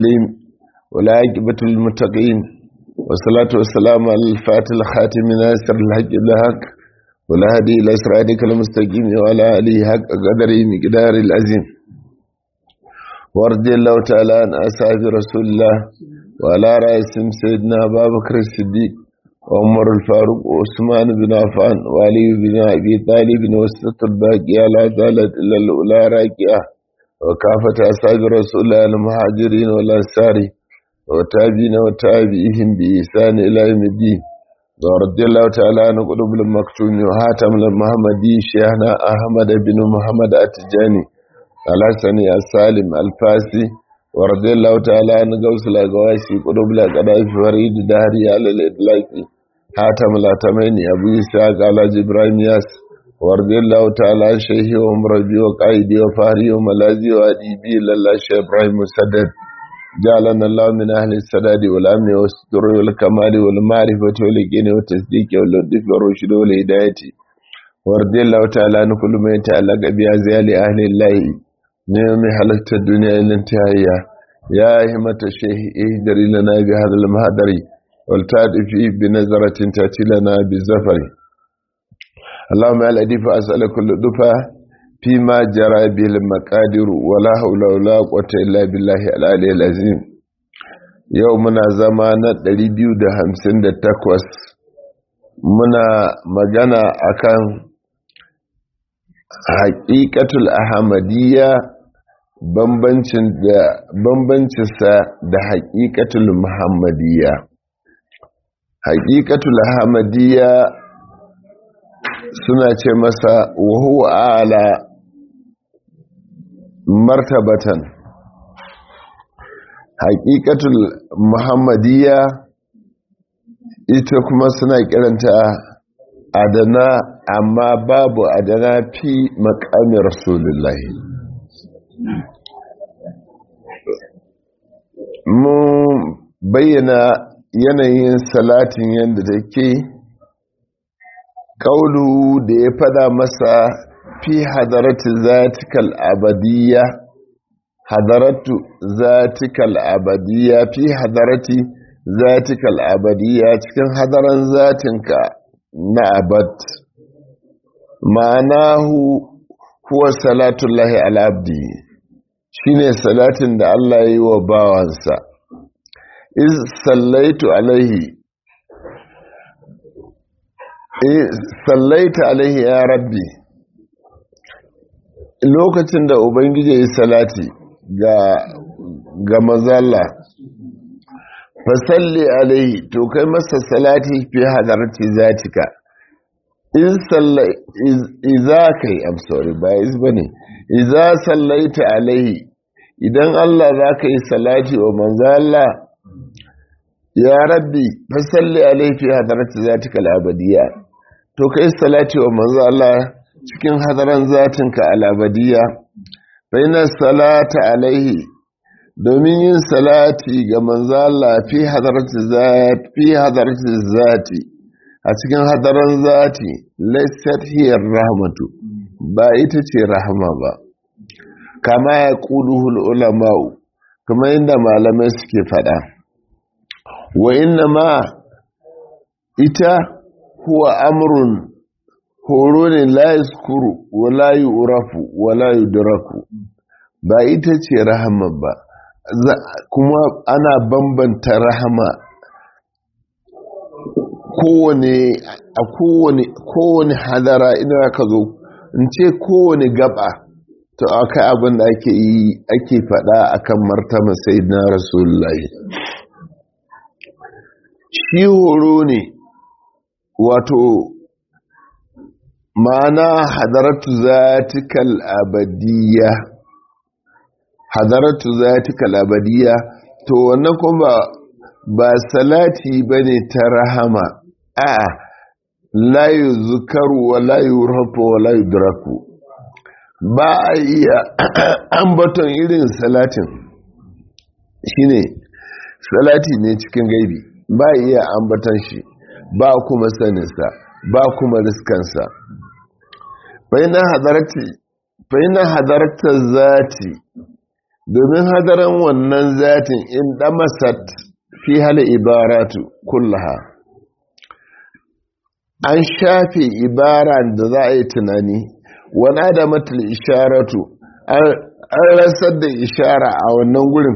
العليم والعاقبة للمتقين والصلاة والسلام على الفاتح الخاتم ناصر الحق الحق والهدي إلى صراطك المستقيم وعلى آله حق قدره مقدار العظيم ورضي الله تعالى عن أصحاب رسول الله وعلى رئيسهم سيدنا أبا بكر الصديق وعمر الفاروق وعثمان بن عفان وعلي بن أبي طالب وسط الباقية لا زالت إلا الأولى راكعة وكافة أصحاب رسول الله المهاجرين والأنصار وتابعين وتابعيهم بإحسان إلى يوم الدين ورضي الله تعالى عن قلوب المكتوم وهاتم المحمدي شيخنا أحمد بن محمد التجاني الحسني السالم الفاسي ورضي الله تعالى عن غوث الأغواسي قلوب الأقداء فريد دهري على الإطلاق هاتم الأتمين أبو إسحاق على جبرائيل ياس ورضي الله تعالى عن شيخي ومربي وقائدي وفهري وملازي وأديبي لله شيخ إبراهيم مسدد جعلنا الله من أهل السداد والأمن والستر والكمال والمعرفة واليقين والتصديق واللطف والرشد والهداية ورضي الله تعالى عن كل ما يتعلق بأزيال أهل الله نعم حلقت الدنيا إلى انتهائها يا همة الشيخ اهدري لنا بهذا المهدر والتعد فيه بنظرة تأتي لنا بالزفر اللهم على دفع أسأل كل دفع فيما جرى به المقادر ولا حول ولا قوة إلا بالله العلي العظيم يومنا زمان 258 muna magana akan haƙiƙatul ahmadiyya bambancinsa da haƙiƙatul muhammadiyya haƙiƙatul ahmadiyya suna ce masa wahuwa ala martabatan haƙiƙatul muhammadiyya ita kuma suna kiranta adana amma babu adana fi makamin rasulullahi mun bayyana yanayin salatin yadda take kaulu da ya fada masa fi hadaratu zatikal abadiyya hadaratu zatikal abadiyya fi hadarati zatikal abadiyya cikin hadaran zatinka na abad ma'anahu huwa salatullahi al'abdi shine salatin da Allah ya yi wa bawansa iz sallaitu alaihi sallaita alaihi ya rabbi lokacin da ubangiji ya salati ga ga mazalla fasalli alaihi to kai masa salati fi hadarati zatika in salla iza kai i'm sorry ba is bane iza sallaita alaihi idan Allah za ka yi salati wa manzalla ya rabbi fasalli alaihi fi hadarati zatika al-abadiyya to kai salati wa manzo Allah cikin hadaran zatinka al-abadiyya baina salata alaihi domin yin salati ga manzo Allah fi hadarati zati fi hadarati zati a cikin hadaran zati laysat hiya rahmatu ba ita ce rahama ba kama ya quluhul ulama'u kuma inda malamai suke fada wa inna ma ita huwa amrun horo ne la yaskuru wa la yu'rafu wa la yudraku ba ita ce rahama ba kuma ana bambanta rahama kowane a kowane kowane hadara ina ka zo in ce kowane gaba to akai abin da ake yi ake faɗa akan martaba sayyidina rasulullahi shi horo ne wato ma'ana hadaratu zatikal abadiyya hadaratu zatikal abadiyya to wannan kuma ba salati bane ta rahama a la yuzkaru wa la yurhafu wa la yudraku ba a iya ambaton irin salatin shine salati ne cikin gaibi ba iya ambaton shi ba kuma saninsa ba kuma riskansa bayan hadarta zati domin hadaran wannan zatin in damasat fi hali ibaratu kullaha an shafe ibaran da za a yi tunani wani adamatul isharatu an rasar da ishara a wannan gurin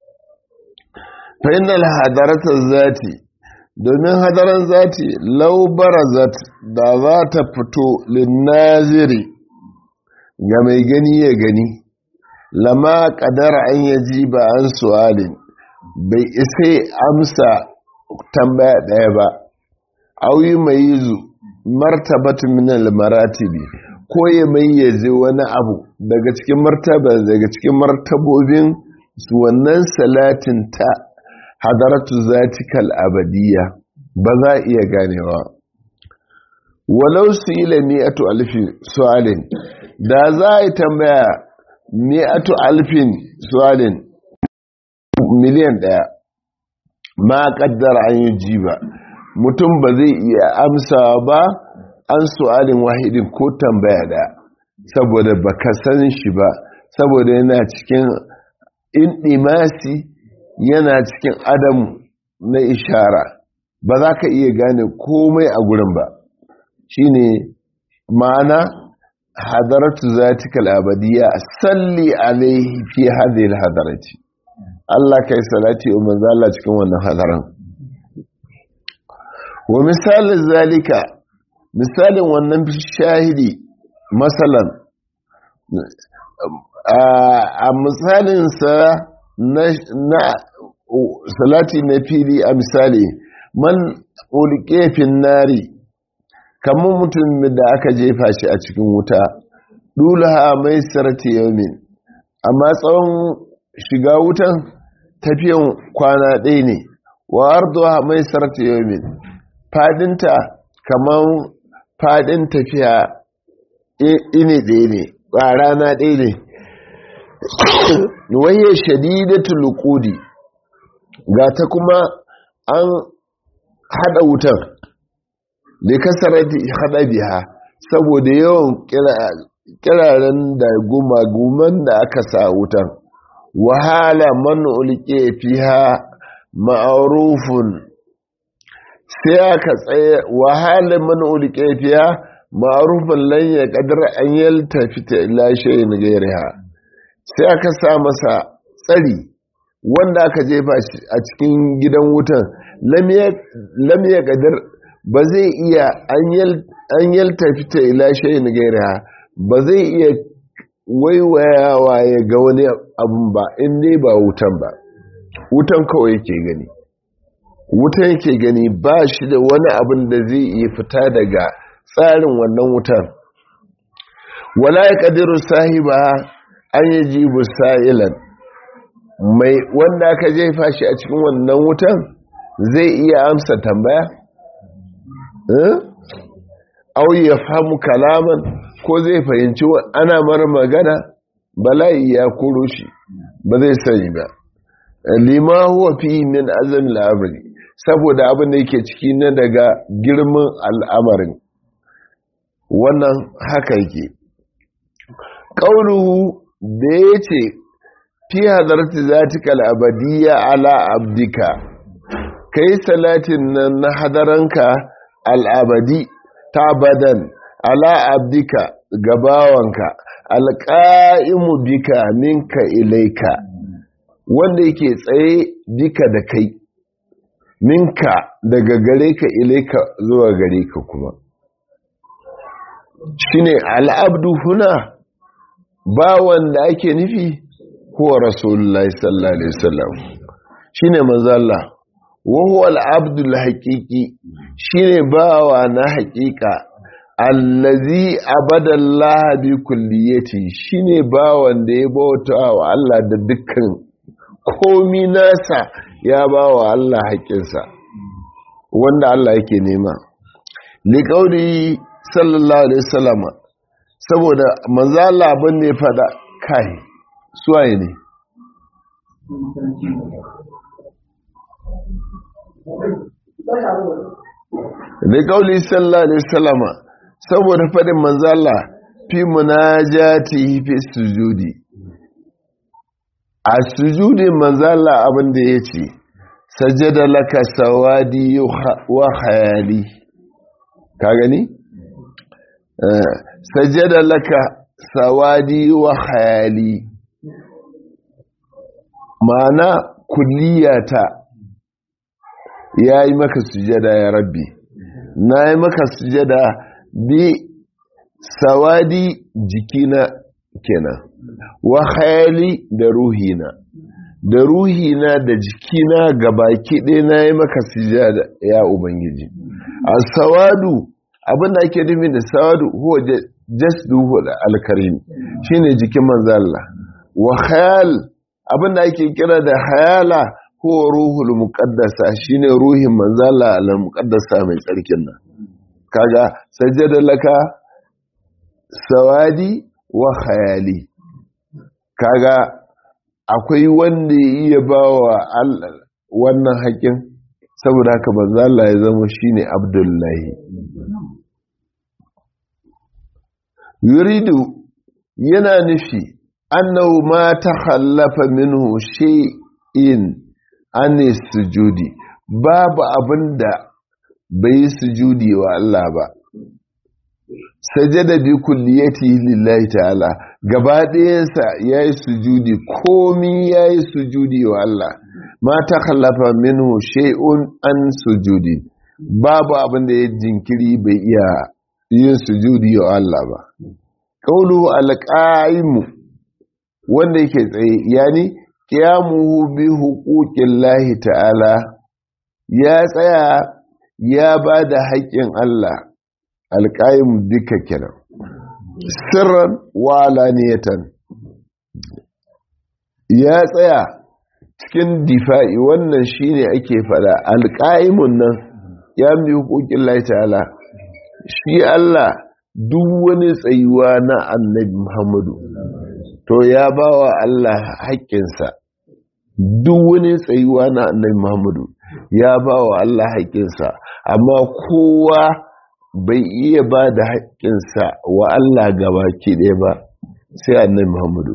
fainal hadaratar zati domin hadaran zati laubarazat da za ta fito linnaziri ga mai gani ya gani lama kadara an yaji ba an su'alin bai isa amsa tambaya ɗaya ba auyi mai yizu martabatun minal maratibi ko ya mayyaze wani abu daga cikin martaba daga cikin martabobin su wannan salatin ta hadaratu zatikal abadiyya ba za a iya ganewa walau su yi la mi'atu alfin su'alin da za a yi tambaya mi'atu alfin su'alin miliyan ɗaya ma kaddara an yi ji ba mutum ba zai iya amsa ba an su'alin wahidin ko tambaya da saboda baka san shi ba saboda yana cikin indimasi yana cikin adamu na ishara ba za ka iya gane komai a gurin ba shine ma'ana hadaratu zatikal abadiyya salli alaihi fi hadhihi hadarati Allah kai salati wa manzo Allah cikin wannan hadaran wa misalin zalika misalin wannan shahidi masalan a misalinsa na salati na fili a misali man ulkefin nari kamar mutum da aka jefa shi a cikin wuta dulaha mai sarati yaumin amma tsawon shiga wutan tafiyan kwana ɗaya ne wa arduha mai sarati yaumin fadinta kamar fadin tafiya ini ɗaya ne ba rana ɗaya ne waye shadidatul qudi ga ta kuma an hada wutar da kasarati hada biha saboda yawan kiraren da gumaguman da aka sa wutar wahala man ulke fiha ma'arufun sai aka tsaye wahala man ulke fiha ma'arufin lan ya kadar an yalta fita ila shayin gairiha sai aka sa masa tsari wanda aka jefa a cikin gidan wutan lam ya kadar ba zai iya an yalta fita ila shayin gairiha ba zai iya waiwayawa ya ga wani abun ba in dai ba wutan ba wutan kawai yake gani wutan yake gani ba shi da wani abin da zai iya fita daga tsarin wannan wutar wala ya ƙadiru sahiba an yi jibu sa'ilan mai wanda aka jefa shi a cikin wannan wutan zai iya amsa tambaya? au ya famu kalaman ko zai fahimci ana mara magana bala'i ya kuro shi ba zai sani ba lima huwa fi min azam al'amari saboda abin da yake ciki na daga girman al'amarin wannan haka yake ƙaunuhu da ya ce fi hadarta zatika al'abadiyya ala abdika ka yi salatin nan na hadaranka al'abadi ta badan ala abdika gabawanka alƙa'imu bika minka ilaika wanda yake tsaye bika da kai minka daga gare ka ilaika zuwa gare ka kuma shine al'abdu huna ba wanda ake nufi huwa rasulullahi sallallahu alaihi wasallam shine manzo Allah wa huwa al'abdu al-haqiqi shine bawa na haqiqa allazi abada Allah bi kulliyati shine bawan da ya bauta wa Allah da dukkan komi nasa ya bawa Allah haƙinsa wanda Allah yake nema liqauli sallallahu alaihi wasallam saboda manzo Allah abin da ya fada kai suwaye ne da kauli sallallahu alaihi wasallam saboda fadin manzo Allah fi munajati fi sujudi a sujudin manzala abin da ya ce sajada laka sawadi wa khayali ka gani sajada laka sawadi wa khayali ma'ana kulliyata ya yi maka sujada ya rabbi na yi maka sujada bi sawadi jikina kenan wa khayali da ruhina da ruhina da jikina gabaki ɗaya na yi maka sujada ya ubangiji a sawadu abinda ake nufi da sawadu huwa jasduhu da alkarim shine jikin manzo Allah wa khayal abinda ake kira da hayala huwa ruhul muqaddasa shine ruhin manzo Allah al muqaddasa mai tsarkin nan kaga sajada laka sawadi wa khayali kaga akwai wanda ya iya bawa Allah wannan haƙin saboda haka manzo Allah ya zama shine Abdullahi yuridu yana nufi annahu ma takhallafa minhu shay'in an sujudi babu abinda bai sujudi wa Allah ba sajada bi kulliyati lillahi ta'ala gaba ɗayansa yayi sujudi komi yayi sujudi wa Allah ma takhallafa minhu shay'un an sujudi babu abinda ya jinkiri bai iya yin sujudi wa Allah ba qawlu alqa'imu wanda yake tsaye yani qiyamuhu bi huquqillahi ta'ala ya tsaya ya ba da haƙƙin Allah alƙa'imu duka kenan sirran wa alaniyatan ya tsaya cikin difa'i wannan shine ake fada alƙa'imun nan ya mi hukukin Allah ta'ala shi Allah duk wani tsayuwa na annabi Muhammadu to ya ba wa Allah haƙƙinsa duk wani tsayuwa na annabi Muhammadu ya ba wa Allah haƙƙinsa amma kowa bai iya ba da haƙƙinsa wa Allah gabaki ɗaya ba sai annabi Muhammadu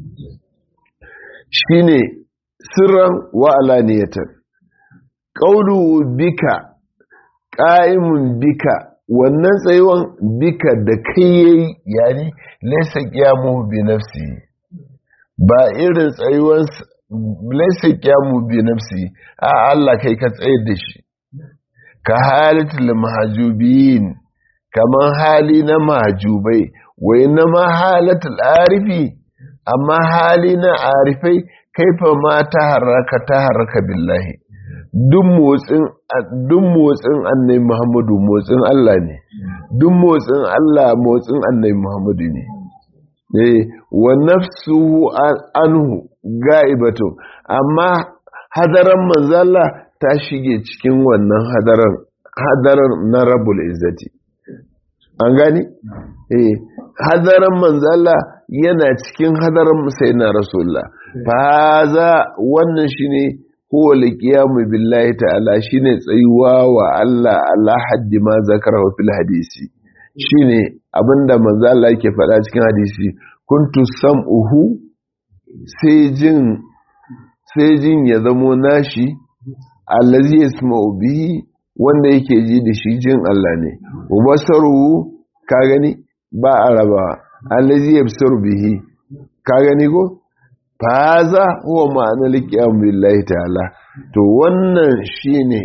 shine sirran wa alaniyatan qawlu bika qa'imun bika wannan tsayuwan bika da kai yayi yani laysa qiyamu bi nafsi ba irin tsayuwan laysa qiyamu bi nafsi a Allah kai ka tsayar da shi ka halatul mahjubin kaman hali na mahjubai wa inna ma halatul arifi amma hali na arifai kaifa ma ta haraka ta haraka billahi duk motsin duk motsin annabi Muhammadu motsin Allah ne duk motsin Allah motsin annabi Muhammadu ne eh wa nafsuhu anhu ga'ibatu amma hadaran manzala ta shige cikin wannan hadaran hadaran na rabbul izzati an gani eh hadaran manzala yana cikin hadaran sayyidina rasulullah faza wannan shine huwa liqiyamu billahi ta'ala shine tsayuwa wa Allah ala haddi ma zakara fil hadisi shine abinda manzo Allah yake faɗa cikin hadisi kuntu sam'uhu sai jin sai jin ya zamo nashi allazi yasma'u bihi wanda yake ji da shi jin Allah ne wa basaru ka gani ba araba allazi yabsaru bihi ka gani ko faza huwa ma'anar liƙiyar billahi ta'ala to wannan shi ne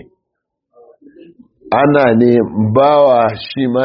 ana ne bawa shi ma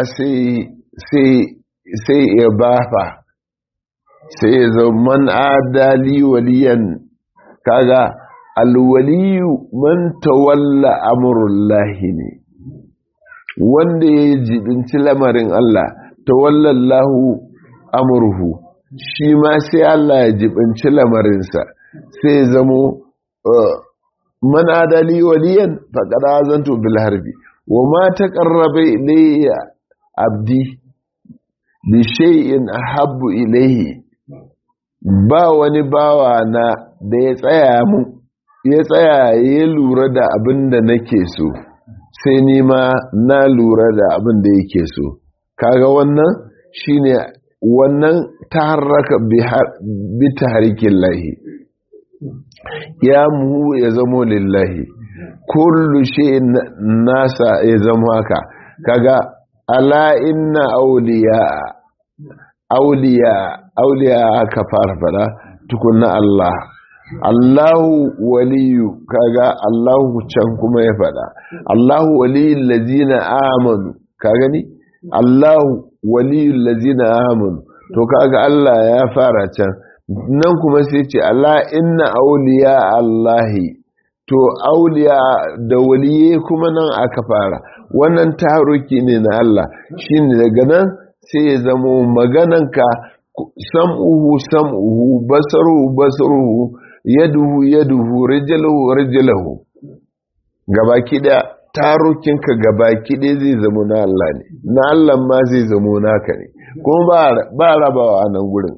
sai ya bafa sai ya zama adali waliyan kaga alwaliyu man tawalla amurullahi ne wanda ya jibinci lamarin Allah tawallallahu amurhu shi ma sai Allah ya jibinci lamarinsa sai zamo man adali waliyan faƙada zanto bil harbi wa ma taqarraba ilayya abdi bi shay'in ahabbu ilayhi ba wani bawa na da ya tsaya mu ya tsaya ya lura da abin da nake so sai ni ma na lura da abin da yake so kaga wannan shine wannan ta harraka bi taharikin lahi qiyamuhu ya zamo lillahi kullu shay'in nasa ya zama haka kaga ala inna awliya awliya awliya aka fara fada tukunna Allah Allahu waliyu kaga Allahu can kuma ya fada Allahu waliyul ladzina amanu ka gani Allahu waliyul ladzina amanu to kaga Allah ya fara can nan kuma sai ce Allah inna awliya Allahi to auliya da waliye kuma nan aka fara wannan taruki ne na Allah shine daga nan sai ya zamo magananka sam'uhu sam'uhu basaruhu basaruhu yaduhu yaduhu rijaluhu rijaluhu gabaki da tarukinka gabaki ɗaya zai zamo na Allah ne na Allah ma zai zamo naka ne kuma ba rabawa a nan gurin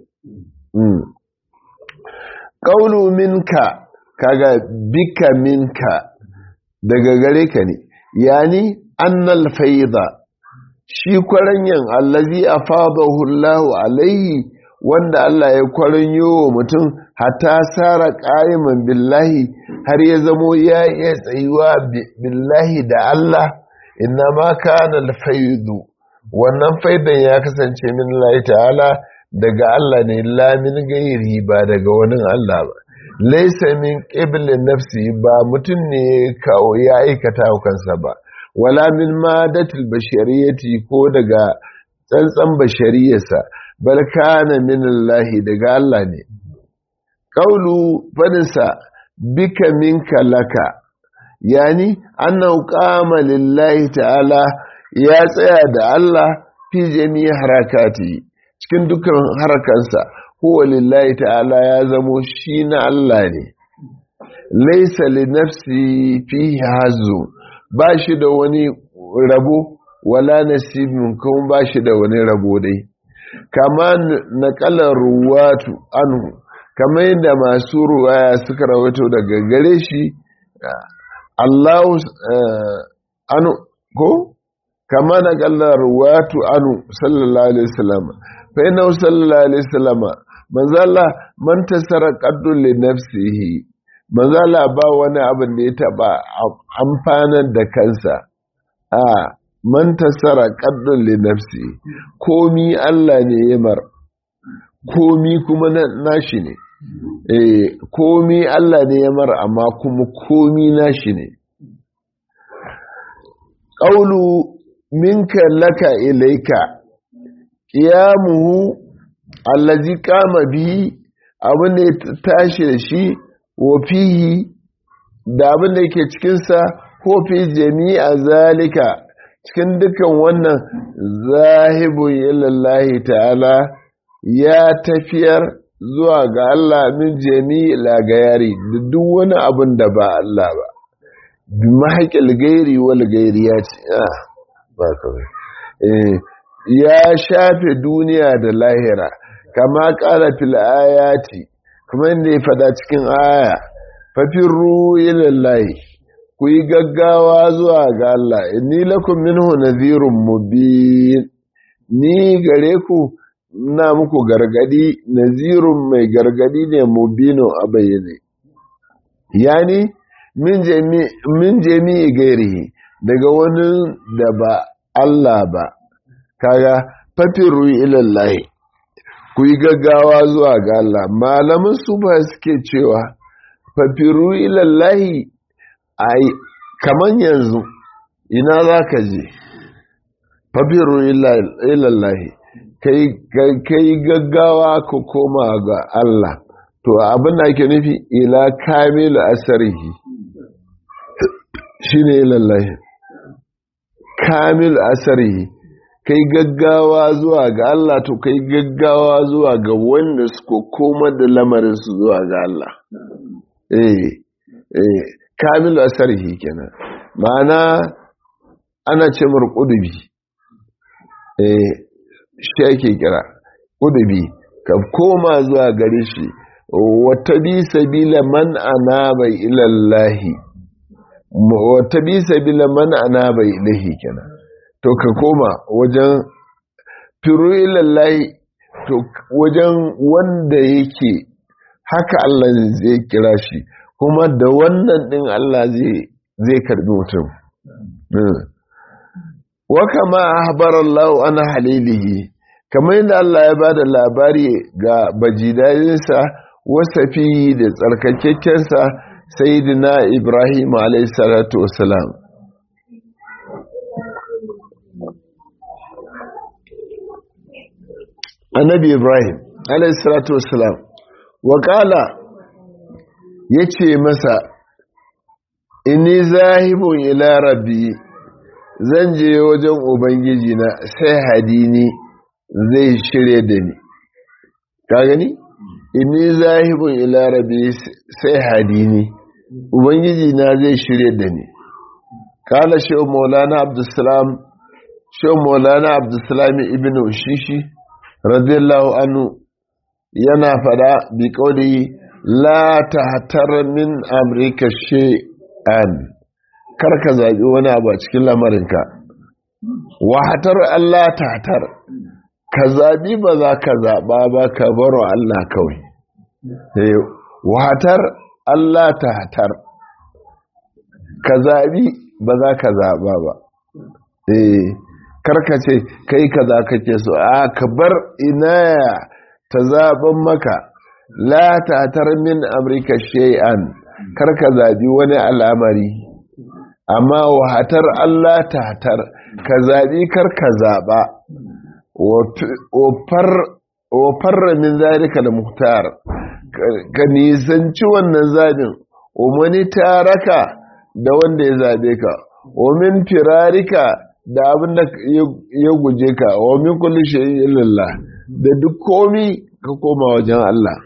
ƙaunu minka kaga bika minka daga gare ka ne yani annal faida shi kwaranyan allazi afadahu Allah alaihi wanda Allah ya kwaranyo wa mutum hatta sara qa'iman billahi har ya zamo ya iya tsayuwa billahi da Allah inna ma kana alfaidu wannan faidan ya kasance min Allah ta'ala daga Allah ne la min gairi ba daga wani Allah ba laisa min ƙiblin nafsi ba mutum ne kawo ya aikata kansa ba wala min madatul bashariyati ko daga tsantsan bashariyarsa bal kana min Allah daga Allah ne qaulu fadinsa bika minka laka yani annahu qama lillahi ta'ala ya tsaya da Allah fi jami'i harakati cikin dukkan harakansa huwa lillahi ta'ala ya zamo shi na Allah ne laisa li nafsi fi hazu ba shi da wani rabo wala nasibin kuma ba shi da wani rabo dai kama naƙalar ruwatu anhu kama yadda masu ruwaya suka rawaito daga gare shi Allah anu ko kama naƙalar ruwatu anu sallallahu alaihi wasallam fa inna sallallahu alaihi wasallam manzala man tasara qaddun li nafsihi manzala ba wani abin da ya taba amfanar da kansa a man tasara qaddun li nafsihi komi Allah ne ya mar komi kuma nashi ne eh komi Allah ne ya mar amma kuma komi nashi ne qawlu minka laka ilayka qiyamuhu allazi kama bihi abin da ya tashi da shi wa fihi da abin da yake cikinsa ko fi jami'a zalika cikin dukan wannan zahibun ilallahi ta'ala ya tafiyar zuwa ga Allah min jami'i lagayari da duk wani abin da ba Allah ba bi mahaƙil gairi wal gairi ya ce ba kawai ya shafe duniya da lahira kama ƙara fil ayati kuma inda ya fada cikin aya fafirru ilallahi ku yi gaggawa zuwa ga Allah inni lakum minhu nadhirun mubin ni gare ku na muku gargadi nazirun mai gargadi ne mubino a bayyane yani min jami min jami'i gairihi daga wani da ba Allah ba kaga fafiru ilallahi ku yi gaggawa zuwa ga Allah malaman su ba suke cewa fafiru ilallahi ai kaman yanzu ina za ka je fafiru ilallahi kai gaggawa ku koma ga Allah to abin da ake nufi ila kamilu asarihi shine ilallahi kamilu asarihi kai gaggawa zuwa ga Allah to kai gaggawa zuwa ga wanda suka koma da lamarin su zuwa ga Allah eh eh kamilu asarihi kenan ma'ana ana ce mar kudubi eh shi ake kira kudubi ka koma zuwa gare shi wata bi sabila man anaba ila Allah wata bi sabila man anaba ilahi kenan to ka koma wajen firu ilallahi to wajen wanda yake haka Allah zai kira shi kuma da wannan din Allah zai karbi mutum wa kama ahbara Allah ana halilihi kamar yadda Allah ya bada labari ga bajidayinsa wasafi da tsarkakekkensa sayyidina Ibrahim alayhi salatu wassalam annabi Ibrahim alayhi salatu wassalam wa qala yace masa inni zahibun ila rabbi zan je wajen ubangiji na sai hadini zai shirye da ni ka gani inni zahibun ila rabbi sai hadini ubangiji na zai shirye da ni kala shi maulana abdussalam shi maulana abdussalam ibn ushishi radiyallahu anhu yana fada bi kauli la tahtar min amrika shay'an karka zaɓi wani abu a cikin lamarinka wahatar Allah tatar ka zaɓi ba za ka zaɓa ba ka baro Allah kawai wahatar Allah tatar ka zaɓi ba za ka zaɓa ba karka ce kai ka za ka ke so a ka bar inaya ta zaɓen maka la tatar min amurka shay'an karka zaɓi wani al'amari amma wahatar Allah tatar ka zaɓi kar ka zaɓa wa farra min zalika da muhtar ka nisanci wannan zaɓin umani taraka da wanda ya zaɓe ka min firarika da abin da ya guje ka wa min kulli shay'in illallah da duk komi ka koma wajen Allah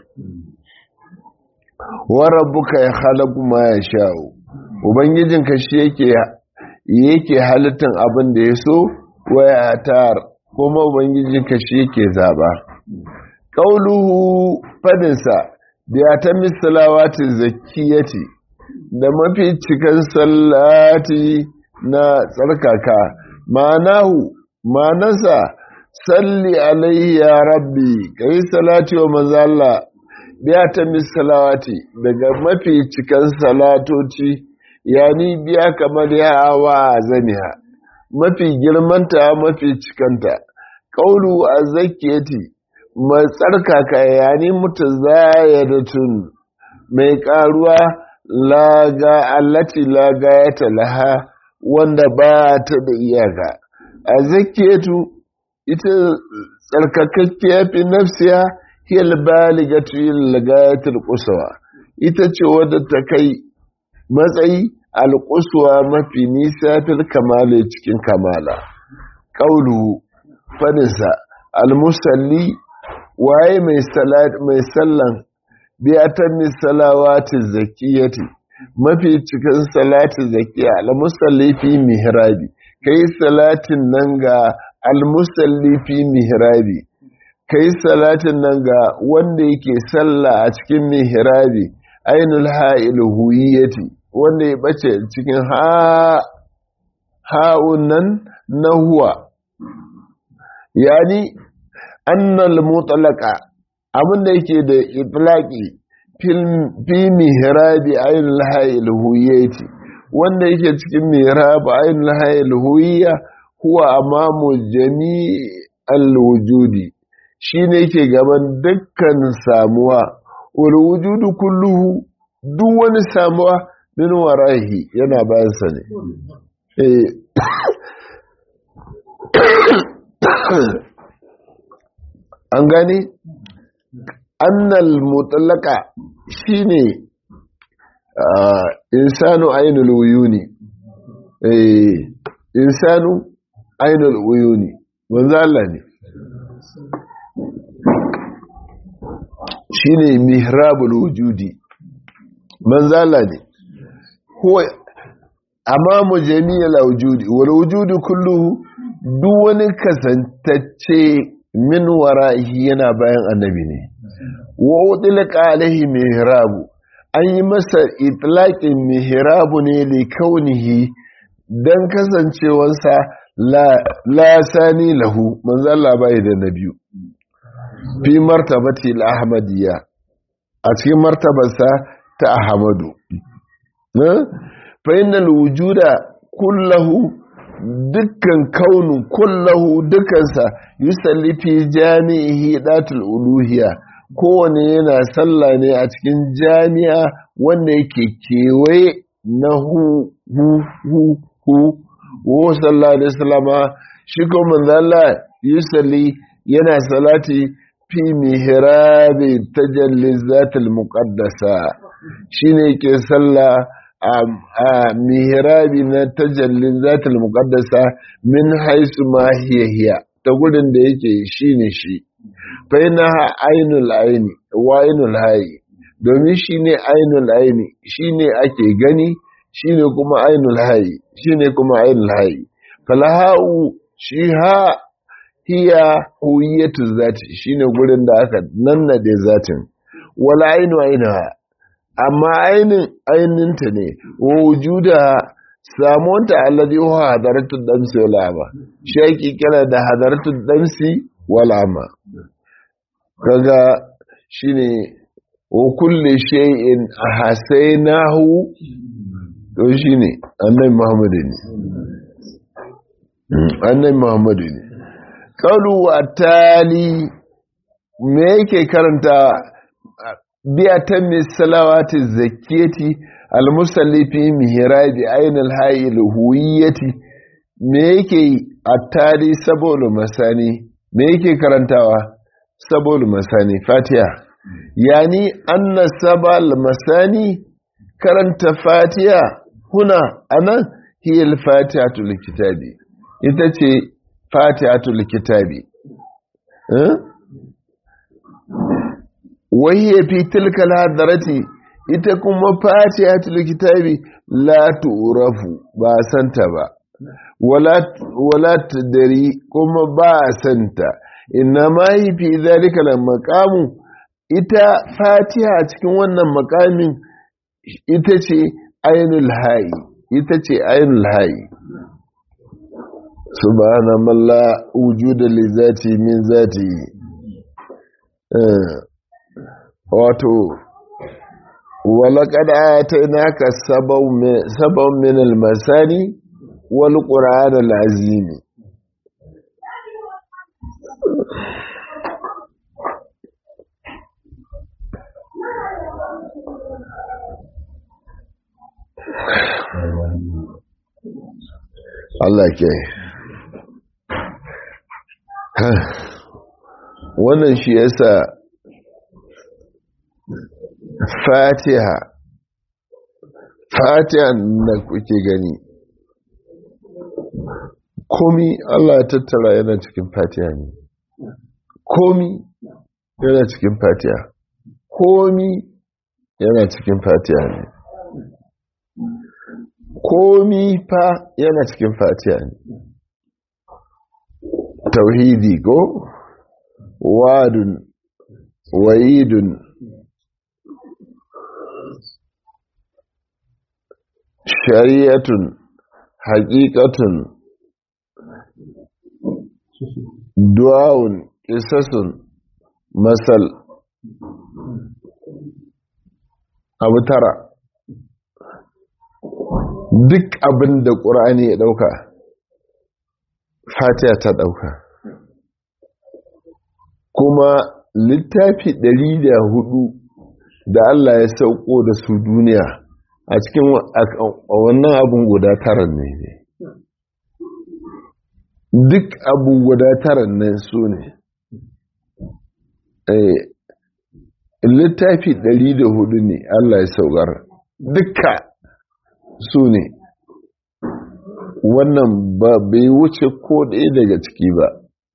wa rabbuka ya khalaqu ma yasha'u ubangijinka shi yake yake halittar abin da ya so waya tar kuma ubangijinka shi yake zaba qauluhu fadinsa biya ta misalawati zakiyati da mafi cikin sallati na tsarkaka ma'anahu ma'anarsa salli alaihi ya rabbi kai salati wa manzo Allah biya ta misalawati daga mafi cikin salatoci yani biya kamar ya wa zaniha mafi girmanta mafi cikanta ƙaulu a zakiyati mai tsarkaka yani mutu zayadatun mai ƙaruwa laga allati laga ya talaha wanda ba ta da iyaka a zakiyatu ita tsarkakakkiya fi nafsiya hiyar baligatu yin lagayatul kusawa ita ce wadda ta kai matsayi alƙuswa mafi nisa fil kamala cikin kamala ƙaulu fadinsa almusalli waye mai sallan biyatan misalawati zakiyati mafi cikin salati zakiya almusalli fi mihrabi kai salatin nan ga almusalli fi mihrabi kai salatin nan ga wanda yake sallah a cikin mihrabi ainul ha'il huwiyati wanda ya bace cikin ha'un nan na huwa yani annal mutlaqa abinda yake da itlaqi fi mihrabi ainul ha'il huwiyati wanda yake cikin mihrab ainul ha'il huwiya huwa amamu jami'al wujudi shine yake gaban dukkan samuwa wal wujudu kulluhu duk wani samuwa min warahi yana bayansa ne an gani annal mutallaka shine insanu ainul uyuni insanu ainul uyuni wanzu Allah ne shine mihrabul wujudi manzala ne huwa amamu jami'al wujudi wal wujudu kulluhu duk wani kasantacce min wara'ihi yana bayan annabi ne wa utlqa alaihi mihrabu an yi masa itlaqin mihrabu ne li kaunihi dan kasancewarsa la la sani lahu manzala bai da nabiyu fi martabati al-ahmadiyya a cikin martabarsa ta ahmadu fa innal wujuda kullahu dukkan kaunu kullahu dukkansa yusalli fi jami'ihi datul uluhiyya kowane yana sallah ne a cikin jami'a wanda yake kewaye na hu hu hu hu wo sallallahu alaihi wasallama shi ko manzo Allah yusalli yana salati fi mihrabi tajalli zatul muqaddasa shine yake sallah a mihrabi na tajallin zatul muqaddasa min haisu ma hiya hiya ta gudun da yake shine shi fa ina ainul aini wa ainul hayi domin shine ainul aini shine ake gani shine kuma ainul hayi shine kuma ainul hayi falahau shi ha hiya huwiyatu zati shine gurin da aka nannade zatin wala ainu ainaha amma ainin aininta ne wujuda samonta alladhi huwa hadaratu damsi wal ama shi yake kira da hadaratu damsi wal ama kaga shine wa kulli shay'in ahsaynahu to shine annabi Muhammad ne annabi Muhammad ne qalu atali me yake karanta biya ta misalawati zakiyati almusalli fi mihrabi ainul hayil huwiyati me yake attari saboda masani me yake karantawa saboda masani fatiha yani anna sabal masani karanta fatiha huna anan hiyal fatihatul kitabi ita ce fatihatul kitabi eh wahiyya fi tilka hadarati ita kuma fatihatul kitabi la tu'rafu ba santa ba wala wala tadri kuma ba santa inna ma hi fi zalika lam maqamu ita fatiha cikin wannan makamin ita ce ainul hayi ita ce ainul hayi subhana man la wujuda li zati min zati wato walaƙad atainaka sabon min almasani wal qur'an alazim Allah ke wannan shi yasa fatiha fatiha da kuke gani komi Allah ya tattara yana cikin fatiha ne komi yana cikin fatiha komi yana cikin fatiha ne komi fa yana cikin fatiha ne tauhidi ko wadun wa'idun shari'atun haƙiƙatun du'a'un ƙisasun masal abu tara duk abin da ƙur'ani ya ɗauka fatiha ta ɗauka kuma littafi ɗari da hudu da Allah ya sauko da su duniya a cikin wannan abin guda tara ne duk abu guda tara ne su ne littafi ɗari da hudu ne Allah ya saukar dukka su ne wannan ba bai wuce ko ɗaya daga ciki ba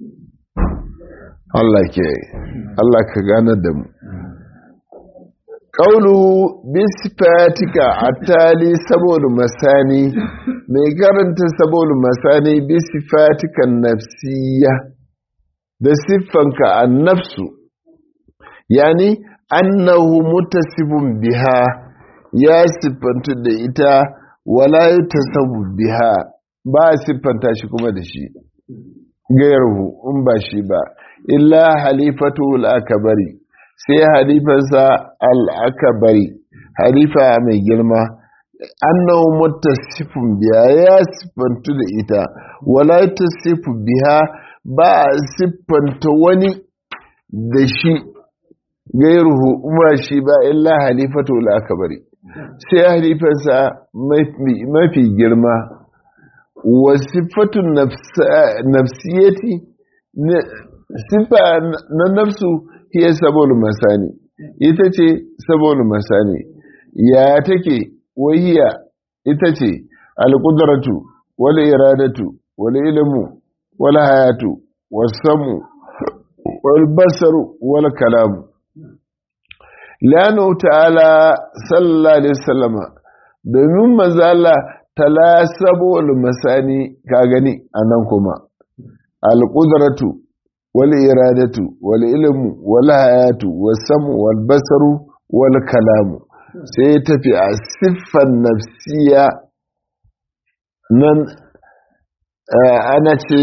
Allah ke Allah ka gane da mu ƙaunu bisifatika a tali saboda masani mai karanta saboda masani bisifatikan nafsiya da siffanka a nafsu yani annahu mutasifun biha ya siffantu da ita wala yi tasabu biha ba a siffanta shi kuma da shi gayarhu in ba shi ba illa halifatu al'akabari sai halifansa al'akabari halifa mai girma annahu muttasifun biya ya siffantu da ita wala tasifu biha ba a siffanta wani da shi gairuhu umar shi ba illa halifatu al'akabari sai halifansa mafi girma wa siffatun nafsiyati siffa na nafsu hiya sabon masani ita ce sabon masani ya take wahiya ita ce alƙudaratu wal iradatu wal ilmu wal hayatu wal samu wal basaru wal kalamu lanu ta'ala sallallahu alaihi wasallama domin mazala tala sabon masani ka gani anan kuma alƙudaratu wal iradatu wal ilmu wal hayatu was samu wal basaru wal kalamu sai ya tafi a siffan nafsiya nan ana ce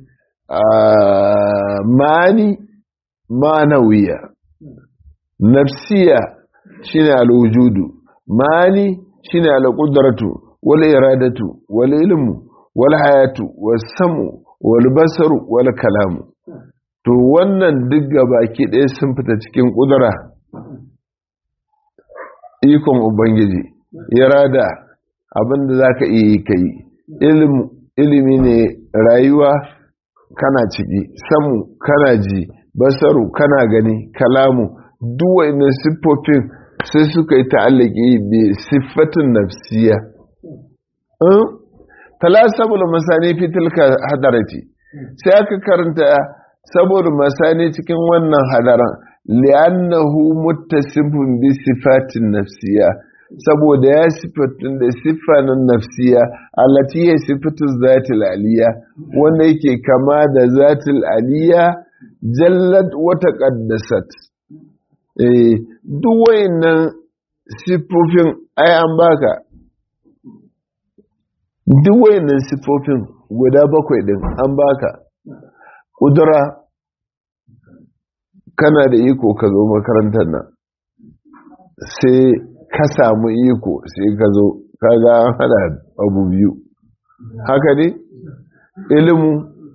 mani manawiya nafsiya shine alwujudu mani shine alqudratu wal iradatu wal ilmu wal hayatu was samu wal basaru wal kalamu to wannan duk baki ɗaya sun fita cikin ƙudura ikon ubangiji irada abinda za ka iya yi ka yi ilimi ne rayuwa kana ciki samu kana ji basaru kana gani kalamu duwainin siffofin sai suka yi ta'allaki da siffatin nafsiya talasabul masani fitilka hadarati sai aka karanta saboda masani cikin wannan hadaran li'annahu muttasifun bi sifatin nafsiya saboda ya sifatun da siffanin nafsiya allati ya sifatun zatil aliya wanda yake kama da zatil aliya jallat wata qaddasat eh duk wayannan siffofin ai an baka duk wayannan siffofin guda bakwai din an baka kudura kana da iko ka zo makarantar nan sai ka samu iko sai ka zo kaga an hada abu biyu haka ne ilimu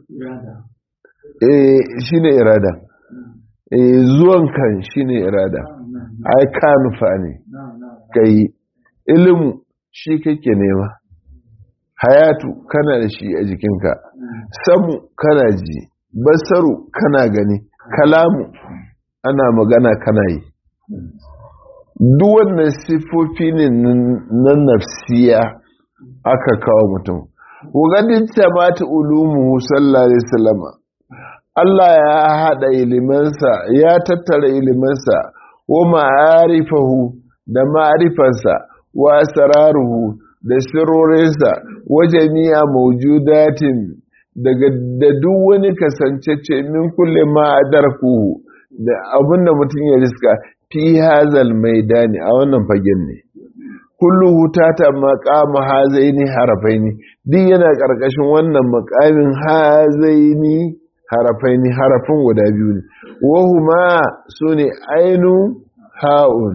eh shine irada eh zuwan kan shine irada ai ka nufa ne kai ilimu shi kake nema hayatu kana da shi a jikinka samu kana ji basaru kana gani kalamu ana magana kana yi duk wannan siffofi ne na nafsiya aka kawo mutum wagadin tamata ulumu sallallahu alaihi wasallama Allah ya hada ilimansa ya tattara ilimansa wa ma'arifahu da ma'arifansa wa asraruhu da sirorinsa wa jami'a mawjudatin daga da duk wani kasancece min kulle ma adarkuhu da abinda mutum ya riska fi hazal maidani a wannan fagen ne kulluhu tata maqama hazaini harafaini duk yana karkashin wannan maqamin hazaini harafaini harafin guda biyu ne wahuma sune ainu ha'un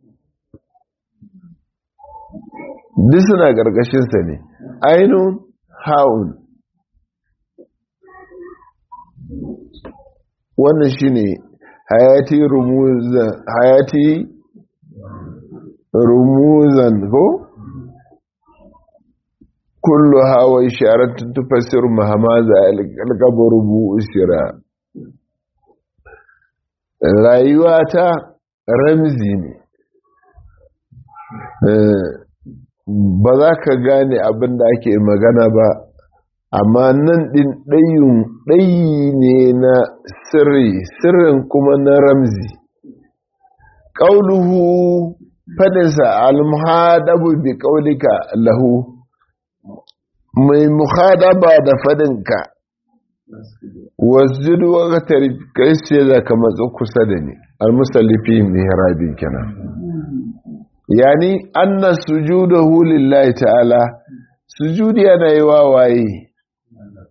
duk suna karkashin sa ne ainu ha'un wannan shine hayati rumuzan hayati rumuzan ko kullu hawa isharatun tufassir mahamaza alqabar bu'sira rayuwa ta ramzi ne ba za ka gane abin da ake magana ba amma nan ɗin ɗayun ɗayi ne na sirri sirrin kuma na ramzi ƙauluhu faɗinsa almuhadabu bi ƙaulika lahu mai muhadaba da faɗinka wasjudu wa kai sai za ka matsa kusa da ni almusallifi mihrabin kenan yani anna sujudahu lillahi ta'ala sujudi yana yi wa waye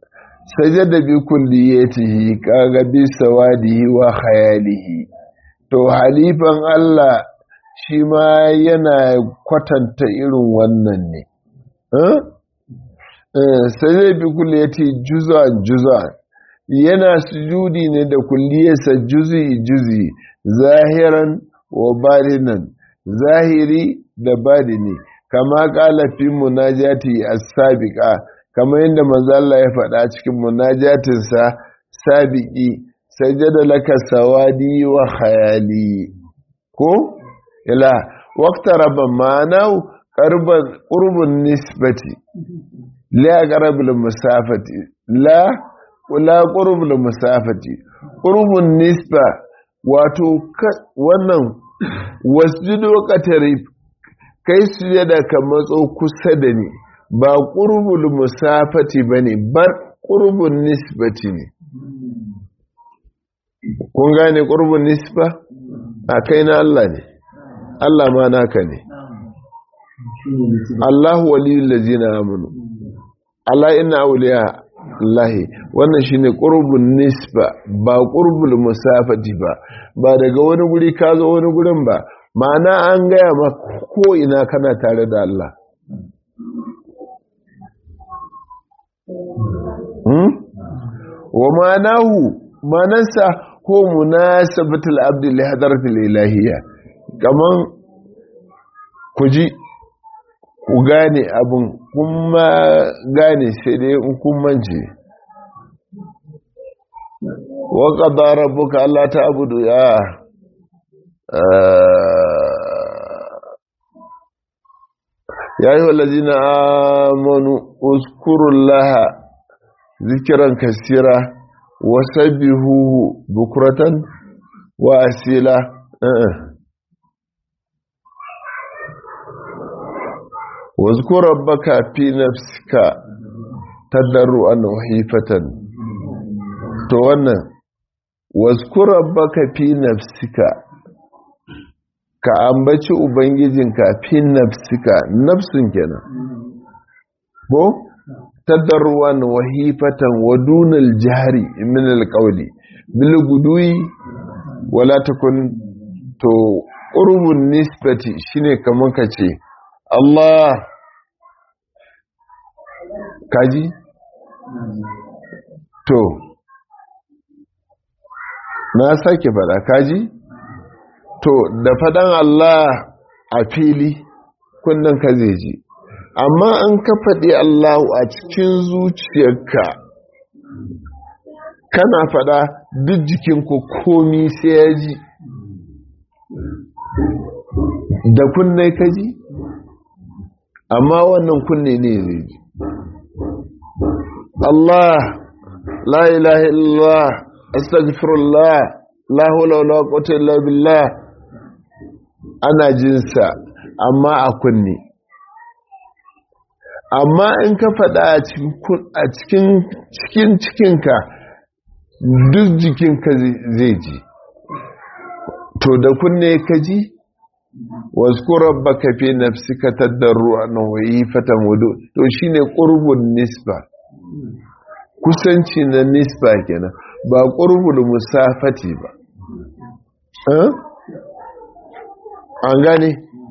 sajada bi kulliyatihi kaga bi sawadihi wa khayalihi to halifan Allah shi ma yana kwatanta irin wannan ne sai zai bi kulle ya ce juzan juzan yana sujudi ne da kulliyarsa juzi juzi zahiran wa badinan zahiri da badini kama kala fi munajati as-sabiqa kama yadda manzo Allah ya faɗa cikin munajatinsa sabiqi sajada laka sawadi wa khayali ko ila waqtaraba ma'anahu qarban qurbun nisbati la qarabul musafati la la qurbul musafati qurbun nisba wato wannan wasjudu qatarib kai sujada ka matso kusa da ni ba qurbul musafati bane bar qurbun nisbati ne kun gane qurbun nisba a kai na Allah ne Allah ma naka ne Allahu waliyul ladzina amanu Allah inna awliya Allah wannan shine qurbun nisba ba qurbul musafati ba ba daga wani guri ka zo wani gurin ba ma'ana an gaya ma ko ina kana tare da Allah hmm? wa ma'anahu manansa ko munasabatul abdi li hadratil ilahiyya kaman ku ji ku gane abin kuma gane sai dai in kun mance wa qadara rabbuka alla ta'budu ya ya ayyuha allazina amanu uzkurullaha zikran kaseera wasabbihuhu bukratan wa asila واذكر ربك في نفسك تضرعا وخيفة to wannan wazkur rabbaka fi nafsika ka ambaci ubangijinka fi nafsika nafsin kenan ko tadarruwan wahifatan wa dunal jahri min alqawli bil gudui wala takun to qurbun nisbati shine kaman kace Allah kaji to na sake fada kaji to da fadan Allah a fili kunnan ka zai ji amma an ka faɗi Allahu a cikin zuciyarka kana fada duk jikinku komi sai ya ji da kunnai ka ji amma wannan kunne ne zai ji Allah la ilaha illallah astaghfirullah la hawla wala quwwata illa billah ana jinsa amma a kunne amma in ka faɗa a cikin cikin cikinka duk jikinka zai ji to da kunne ka ji wasu rabbaka fi nafsika tadarru'an wa yifatan wudu to shine qurbun nisba kusanci na nisba kenan ba qurbul musafati ba eh an gane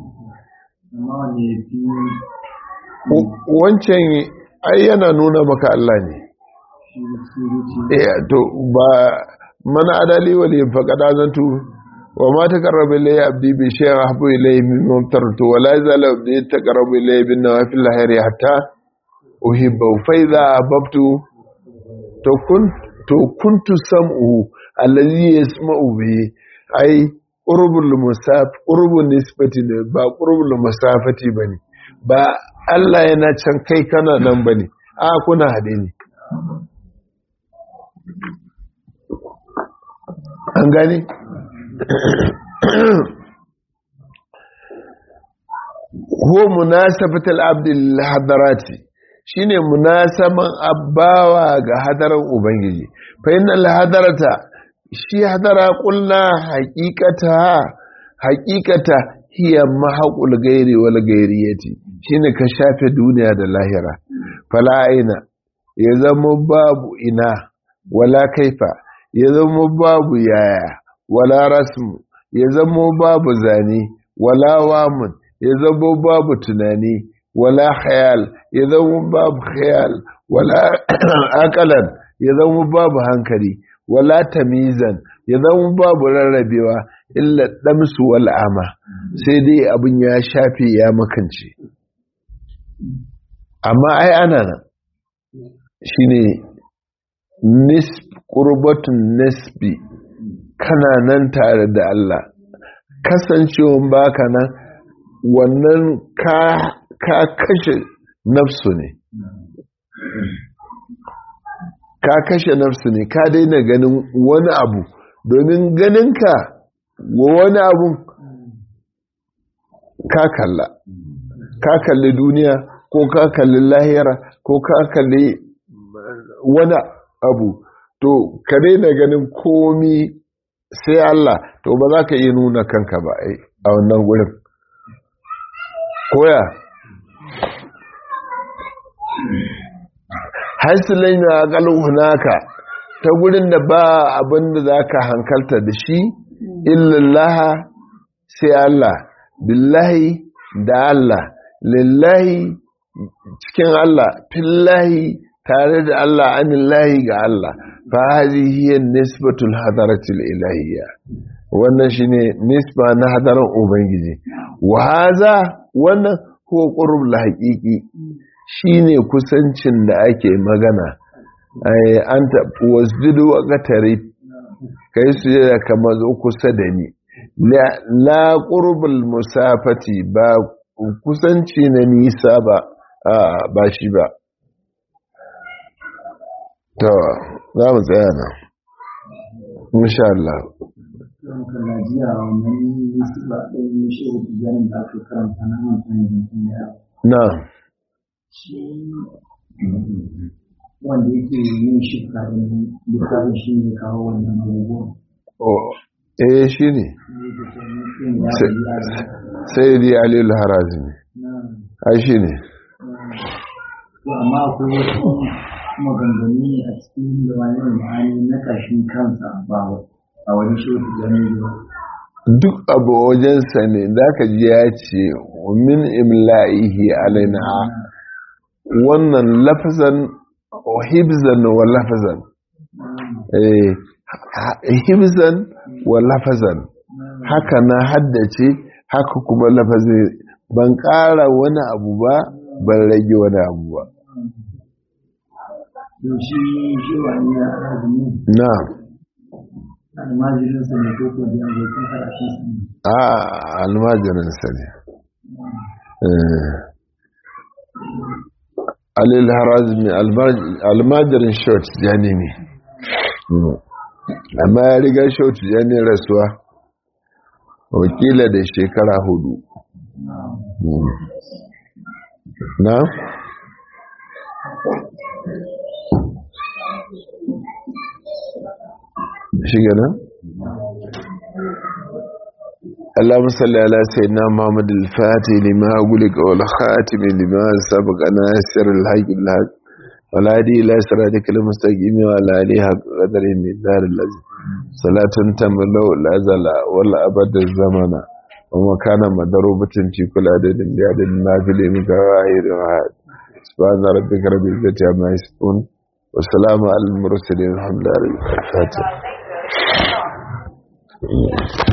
wancan ai yana nuna maka Allah ne eh to ba mana adali wali faqada zantu wa ma taqarraba ilayya abdi bi shay'in ahbu ilayhi mimma tartu wa la yazal abdi taqarraba ilayya bin nawafil hayri hatta uhibbu fa idha ahbabtu to kun to kuntu sam'u allazi yasma'u bi ai qurbul musaf qurbun nisbati ne ba qurbul musafati bane ba Allah yana can kai kana nan bane a kuna hade ne an gane ko munasabatul abdul hadarati shine munasaban abbawa ga hadaran ubangiji fa innal hadarata shi hadara kulna haqiqata haqiqata hiya mahaqul gairi wal gairiyati shine ka shafe duniya da lahira fala aina ya zama babu ina wala kaifa ya zama babu yaya wala rasmu ya zamo babu zane wala wamun ya zamo babu tunani wala khayal ya zamo babu khayal wala akalan ya zamo babu hankali wala tamizan ya zama babu rarrabewa illa damsu wal ama sai dai abin ya shafe ya makance amma ai ana nan shine nisb qurbatun nisbi kana nan tare da Allah kasancewan baka nan wannan ka ka kashe nafsu ne ka kashe nafsu ne ka daina ganin wani abu domin ganinka wa wani abu ka kalla ka kalli duniya ko ka kalli lahira ko ka kalli wani abu to ka daina ganin komi sai Allah to ba za ka iya nuna kanka ba a wannan gurin koya haisilin ya galin hunaka ta gurin da ba abin da za ka hankalta da shi illallaha sai Allah billahi da Allah lillahi cikin Allah fillahi tare da Allah anillahi ga Allah fa hadhihi nisbatul hadaratil ilahiyya wannan shine nisba na hadaran ubangiji wa hadha wannan huwa qurbul haqiqi shine kusancin da ake magana an taɓi wasjudu wa ƙatare kai su yi kama zo kusa da ni la ƙurbul musafati ba kusanci na nisa ba ba shi ba to za mu tsaya nan insha Allah na wanda yake yin shifka ɗin littafin shi ne kawo wannan abubuwan. eh shi ne sai dai alilu harazi ne ai shi ne amma akwai wasu maganganu ne a cikin da wani ma'ani na kashin kansa ba a wani shi wata ganin ba duk abu wajensa ne da ka ji ya ce min imla'ihi alaina wannan lafazan hibzan wa lafazan hibzan wa lafazan haka na haddace haka kuma lafazin ban ƙara wani abu ba ban rage wani abu ba shi shi wani ya azumi na almajirinsa ne ko ko da abokin karatunsa ne a almajirinsa ne alil harazmi almajirin short jani ne amma ya riga short jani rasuwa wakila da shekara hudu na shiga nan اللهم صل على سيدنا محمد الفاتح لما أقولك والخاتم لما سبق ناصر الحق الحق والهدي إلى صراطك المستقيم وعلى آله حق قدر من دار الذي صلاة تملأ الأزل ولا أبد الزمن وما كان مضروبة في كل عدد بعدد ما في الإمك وآخر وعاد سبحان ربك رب العزة عما يصفون والسلام على المرسلين الحمد لله الفاتح